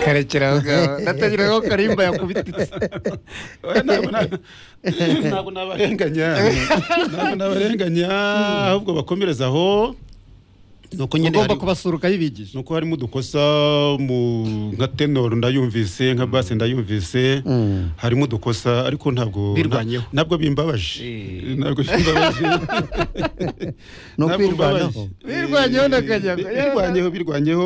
karekeraga ndategeraga ko karimba yakubititse Oya, ntabwo na- ntabwo nabarenganya ntabwo nabarenganya ahubwo bakomereza aho ni uko nyine ugomba hari- kubasura ukayibigisha ni uko harimo udukosa mu nka tenor ndayumvise nka bass ndayumvise Mm. harimo udukosa ariko ntabwo Birwanyeho. nta- ntabwo bimbabaje Eh. ntabwo bimbabaje No Ntabwo kwirwanaho. bimbabaje. Birwanyeho na Eh, Kanyago. birwanyeho birwanyeho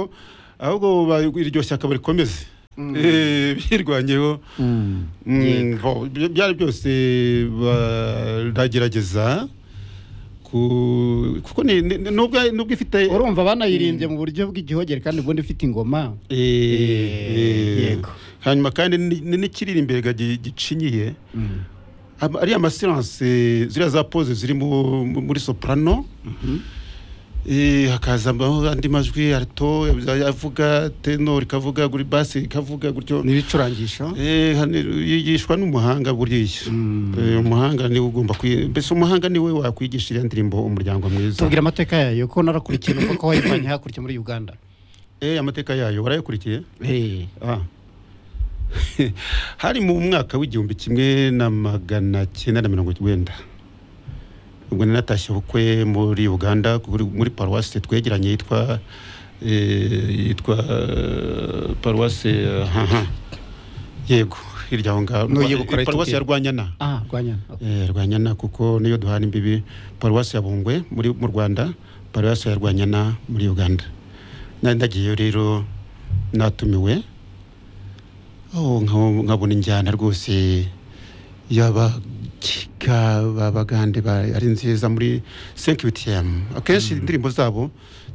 ahubwo ba- iryo shyaka barikomeze Eh, birwanyeho Mm. Yego. Mm, bo, ibyo byari byose baragerageza ku- kuko ni- ni- ni- nubwo nubwo ifite urumva banayirimbye mu buryo bw'igihogere kandi ubundi ufite ingoma Eh, eh, yego. hanyuma kandi ni- ni n'ikiri imbere gagi- gicinyiye Ama- ariya amasilance ziriya za pose ziri mu- mu- muri soprano Eh, hakazamo andi majwi alto avuga tenor ikavuga guri bass ikavuga gutyo n'ibicurangisho Eh, hano yigishwa n'umuhanga buriya Mm. Eh, umuhanga niwe ugomba kwi- mbese umuhanga niwe wakwigishira indirimbo umuryango mwiza tubwira amateka yayo ko narakurikiye numva ko wayivanye hakurya muri uganda Eh, amateka yayo warayakurikiye Ah. hari mu mwaka w'igihumbi kimwe na magana cyenda na mirongo cyenda ubwo nanatashye ubukwe muri uganda kuri- muri paruwasi twegeranye yitwa eh, yitwa eh, paruwasi eh, haha yego hirya aho ngaho Ntuyibukira ahita paruwasi ubwira. ya rwanyana ah rwanyana Eh, Rwanyana kuko niyo duhana imbibi paruwasi ya Bungwe muri mu Rwanda paruwasi ya Rwanyana muri Uganda nari ndagiyeyo rero natumiwe aho nka- nkabona injyana rwose y'abakika b'abagande ba- ari nziza muri senkibitiyemu akenshi indirimbo zabo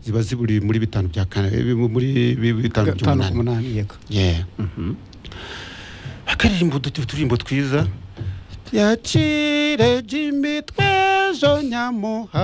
ziba ziburi muri bitanu bya kane eh, muri bi- bitanu gatanu ku by'umunani munani yego yeah. akaririmbo utu- uturirimbo twiza yakire jimi twejo nyamuha